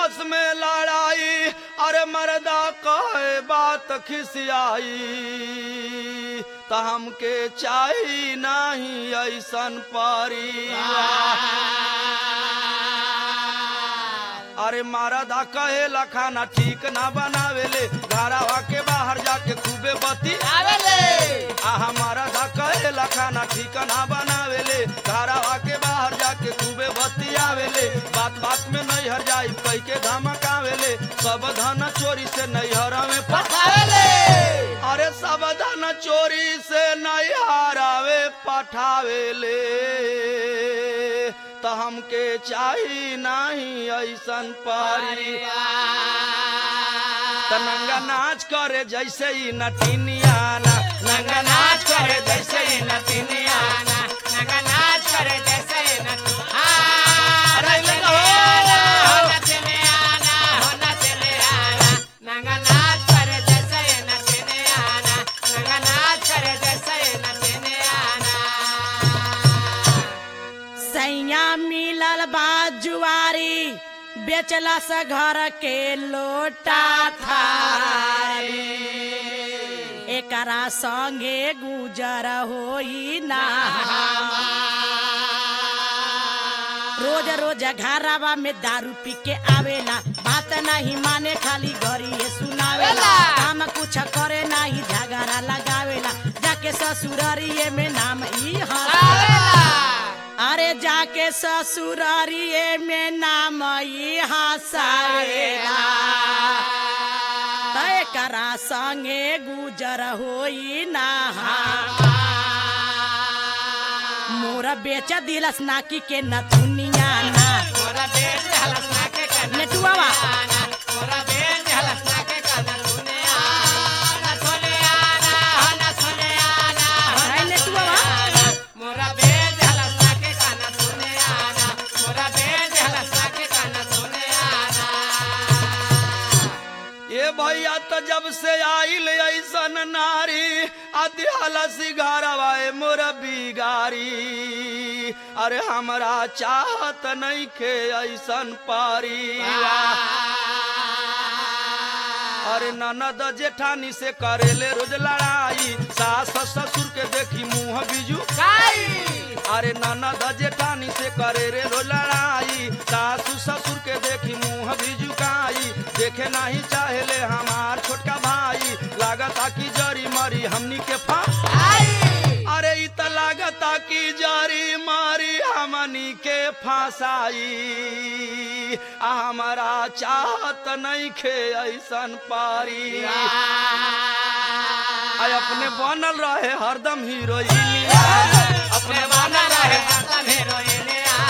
आपस में लड़ाई अरे मर्दा कहे बात खिसियाई त हमके चाही नाही ऐसन परिवार अरे मरदा कहेला खाना ठीक ना बनावेले घरवा के बाहर जाके खूबे बती आ हमारा धा कहेला खाना ठीक ना बनावेले घरवा के बाहर जाके खूबे बती आवेले बात बात में नैहर जाई कई के धमकावेले सब धन चोरी से नैहर में पठावेले अरे सब धन चोरी से नैहरावे पठावेले त हमके चाही नाही ऐसन परिवार त नंगा नाच करे जैसे ही नटिनियाना नंगा नाच करे जैसे ही नटिनियाना अरे लगा हो। सैया मिलल बा जुआरी बेचला से घर के लोटा थारी एकरा संगे गुजर होई ना रोज रोज घरवा में दारू पी के आवेला बात नहीं माने खाली घरी ये सुनावेला काम कुछ करे नहीं झगड़ा लगावेला जाके ससुररिये में नाम ई हंसावेला अरे जाके ससुररिये में नाम ई हंसावेला तय करा संगे गुजर होई ना मोर बेच दिलस नाकी के नथुनिया ना नेटुआवा हाय नेटुआवा ये भैया तो जब से आइल ऐसन नारी अध्याला सिगारवा मोर बिगारी अरे हमरा चाहत नहीं के ऐसन परिवार अरे ननद जेठानी से करेले रोज लड़ाई सास ससुर के देखी मुंह बिजू अरे ननद जेठानी से करे रे रो लड़ाई सासू ससुर के देखी मुंह भी झुकाई देखे नहीं चाहेले हमार छोटका भाई लागता की जरी मरी हमनी के फा अरे इ त लागता की जरी मारी हमनी के फांसाई आ हमारा चाहत नहीं खे ऐसन पारी आय अपने बनल रहे हरदम हीरोइन अपने बनल रहे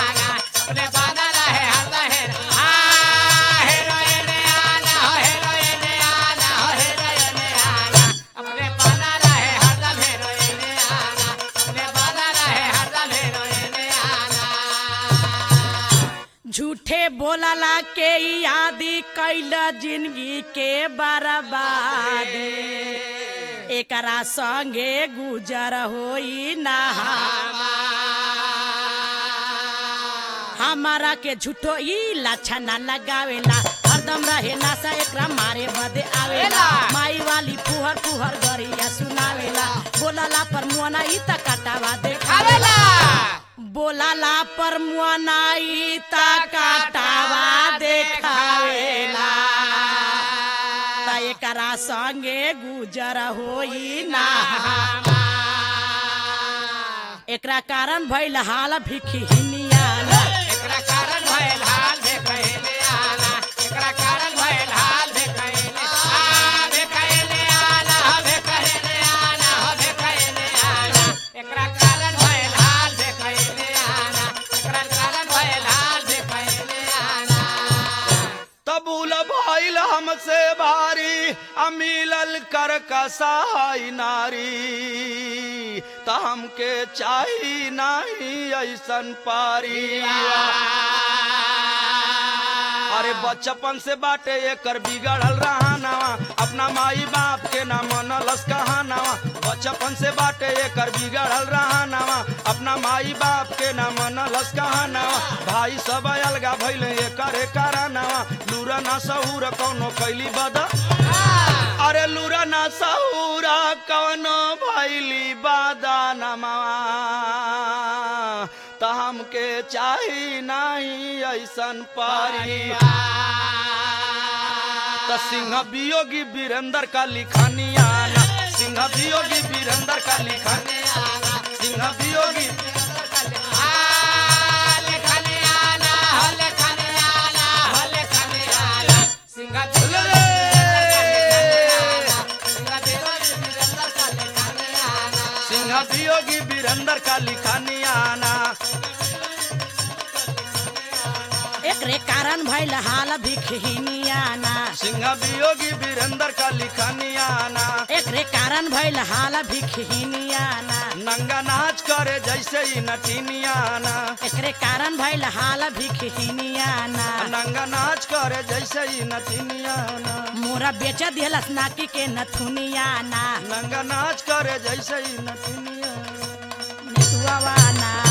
झूठे बोलला के यादी कैल जिंदगी के बर्बादी एकरा संगे गुजर होई ना हमारा के झूठो ई लाछा ना लगावेला हरदम रहे नासा एकरा मारे बदे आवेला माई वाली फुहर फुहर गरिया सुनावेला बोलला पर मुआना ई त काटावा देखावेला बोलला पर मुआना ई त काटावा देखावेला त एकरा संगे गुजर होई ना एकरा कारण भइल हाल भिखी हिनियाना तबुल भइल हमसे भारी अमिलल कर कसाई नारी त हमके चाही नाही ऐसन पारी अरे बचपन से बाटे एकर बिगड़ल रहानवा अपना माई बाप के ना मनलस कहानवा बचपन से बाटे एकर बिगड़ल रहानवा अपना माई बाप के ना मनलस कहानवा भाई सब अलगा भइल एकर करानवा लूरा सहूर कौनो कैली बदा अरे लूरा ना सहूरा कौनो भैली बादा नमा त हमके चाही नाही ऐसन पारी त सिंह वियोगी वीरेंद्र का लिखानियाना सिंह वियोगी वीरेंद्र का लिखानियाना सिंह वियोगी सिंह वियोगी वीरेंद्र का लिखानियाना एकरे कारण भइल हाल भिखहिनियाना सिंह वियोगी वीरेंद्र का लिखानियाना एकरे कारण भइल हाल भिखहिनियाना नंगा नाच करे जैसे ही नटीनियाना एकरे कारण भइल हाल भिखहिनियाना नंगा नाच करे जैसे ही नटीनियाना मोरा बेच दिहलस नाकी के नथुनियाना नंगा नाच करे जैसे ही नटीनियाना नेतुआवाना